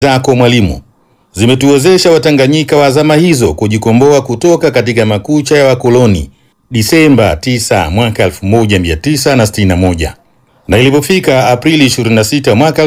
zako mwalimu zimetuwezesha Watanganyika wa zama hizo kujikomboa kutoka katika makucha ya wakoloni Disemba 9 mwaka 1961 na ilipofika Aprili 26 mwaka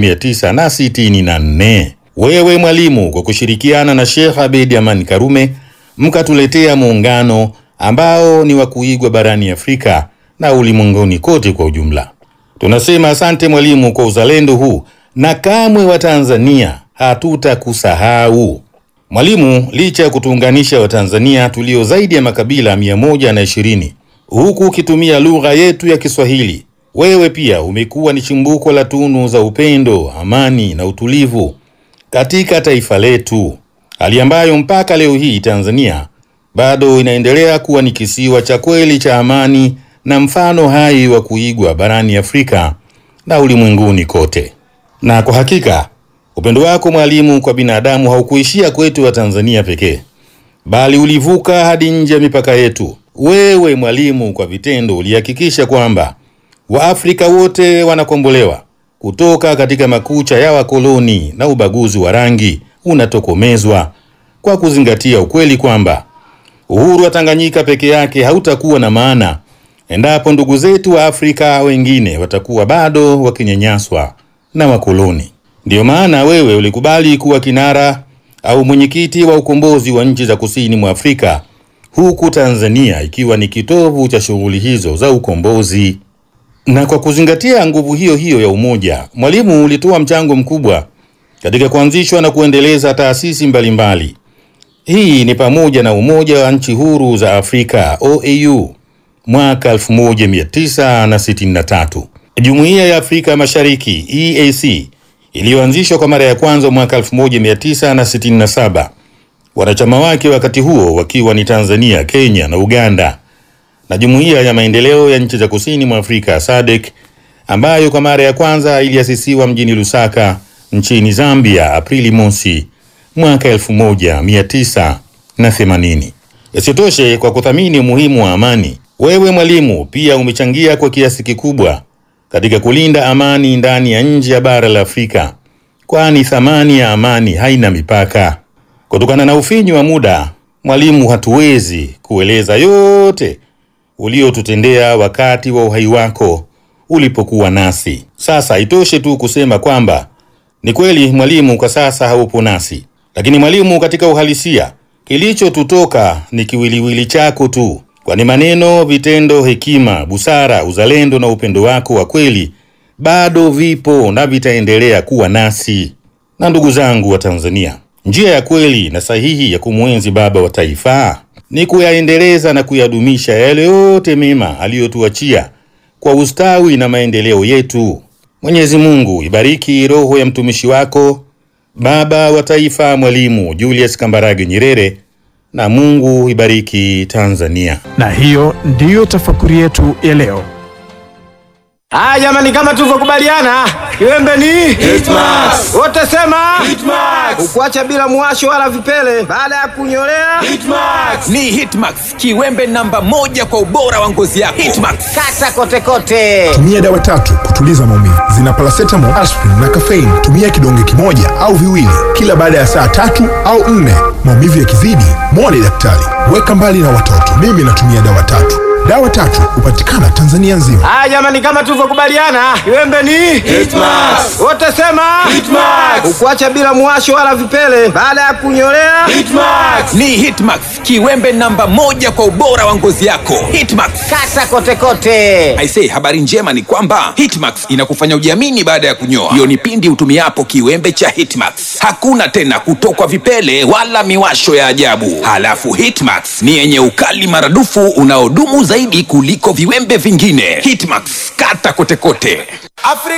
1964 wewe mwalimu, kwa kushirikiana na Sheikh Abedi Amani Karume mkatuletea muungano ambao ni wa kuigwa barani Afrika na ulimwenguni kote kwa ujumla. Tunasema asante mwalimu kwa uzalendo huu na kamwe wa Tanzania hatutakusahau mwalimu. Licha ya kutuunganisha Watanzania tulio zaidi ya makabila mia moja na ishirini huku ukitumia lugha yetu ya Kiswahili, wewe pia umekuwa ni chimbuko la tunu za upendo, amani na utulivu katika taifa letu, hali ambayo mpaka leo hii Tanzania bado inaendelea kuwa ni kisiwa cha kweli cha amani na mfano hai wa kuigwa barani Afrika na ulimwenguni kote. Na kwa hakika upendo wako mwalimu kwa binadamu haukuishia kwetu wa Tanzania pekee, bali ulivuka hadi nje ya mipaka yetu. Wewe mwalimu, kwa vitendo ulihakikisha kwamba Waafrika wote wanakombolewa kutoka katika makucha ya wakoloni na ubaguzi wa rangi unatokomezwa kwa kuzingatia ukweli kwamba uhuru wa Tanganyika peke yake hautakuwa na maana endapo ndugu zetu wa Afrika wengine watakuwa bado wakinyanyaswa na wakoloni. Ndiyo maana wewe ulikubali kuwa kinara au mwenyekiti wa ukombozi wa nchi za kusini mwa Afrika, huku Tanzania ikiwa ni kitovu cha shughuli hizo za ukombozi. Na kwa kuzingatia nguvu hiyo hiyo ya umoja, Mwalimu ulitoa mchango mkubwa katika kuanzishwa na kuendeleza taasisi mbalimbali. Hii ni pamoja na Umoja wa Nchi Huru za Afrika OAU mwaka 1963, Jumuiya ya Afrika Mashariki EAC iliyoanzishwa kwa mara ya kwanza mwaka 1967, wanachama wake wakati huo wakiwa ni Tanzania, Kenya na Uganda, na Jumuiya ya Maendeleo ya Nchi za Kusini mwa Afrika SADC ambayo kwa mara ya kwanza iliasisiwa mjini Lusaka nchini Zambia Aprili mosi mwaka 1980. Isitoshe, kwa kuthamini umuhimu wa amani, wewe mwalimu pia umechangia kwa kiasi kikubwa katika kulinda amani ndani ya nje ya bara la Afrika, kwani thamani ya amani haina mipaka. Kutokana na ufinyu wa muda, mwalimu, hatuwezi kueleza yote uliotutendea wakati wa uhai wako ulipokuwa nasi. Sasa itoshe tu kusema kwamba ni kweli mwalimu, kwa sasa haupo nasi, lakini mwalimu, katika uhalisia kilichotutoka ni kiwiliwili chako tu, kwani maneno, vitendo, hekima, busara, uzalendo na upendo wako wa kweli bado vipo na vitaendelea kuwa nasi. Na ndugu zangu wa Tanzania, njia ya kweli na sahihi ya kumwenzi baba wa taifa ni kuyaendeleza na kuyadumisha yale yote mema aliyotuachia kwa ustawi na maendeleo yetu. Mwenyezi Mungu ibariki roho ya mtumishi wako baba wa taifa Mwalimu Julius Kambarage Nyerere, na Mungu ibariki Tanzania. Na hiyo ndiyo tafakuri yetu ya leo. Ah, jamani kama tulivyokubaliana, kiwembe ni Hitmax. wote sema Hitmax. ukuacha bila muwasho wala vipele baada ya kunyolea Hitmax. Ni Hitmax, kiwembe namba moja kwa ubora wa ngozi yako. Hitmax. kata kote kote. tumia dawa tatu kutuliza maumivu zina paracetamol, aspirin na caffeine. Tumia kidonge kimoja au viwili kila baada ya saa tatu au nne. Maumivu yakizidi, mwone daktari. Weka mbali na watoto. Mimi natumia dawa tatu. Dawa tatu hupatikana Tanzania nzima. Ah, jamani kama tulivyokubaliana, kiwembe ni Hitmax. wote sema Hitmax. ukuacha bila muwasho wala vipele baada ya kunyolea Hitmax. Ni Hitmax, kiwembe namba moja kwa ubora wa ngozi yako. Hitmax. kata kote kote. Aisee, habari njema ni kwamba Hitmax inakufanya ujiamini baada ya kunyoa. Hiyo ni pindi utumiapo kiwembe cha Hitmax. Hakuna tena kutokwa vipele wala miwasho ya ajabu. Halafu Hitmax ni yenye ukali maradufu unaodumu zaidi kuliko viwembe vingine. Hitmax, kata kote kote. Afrika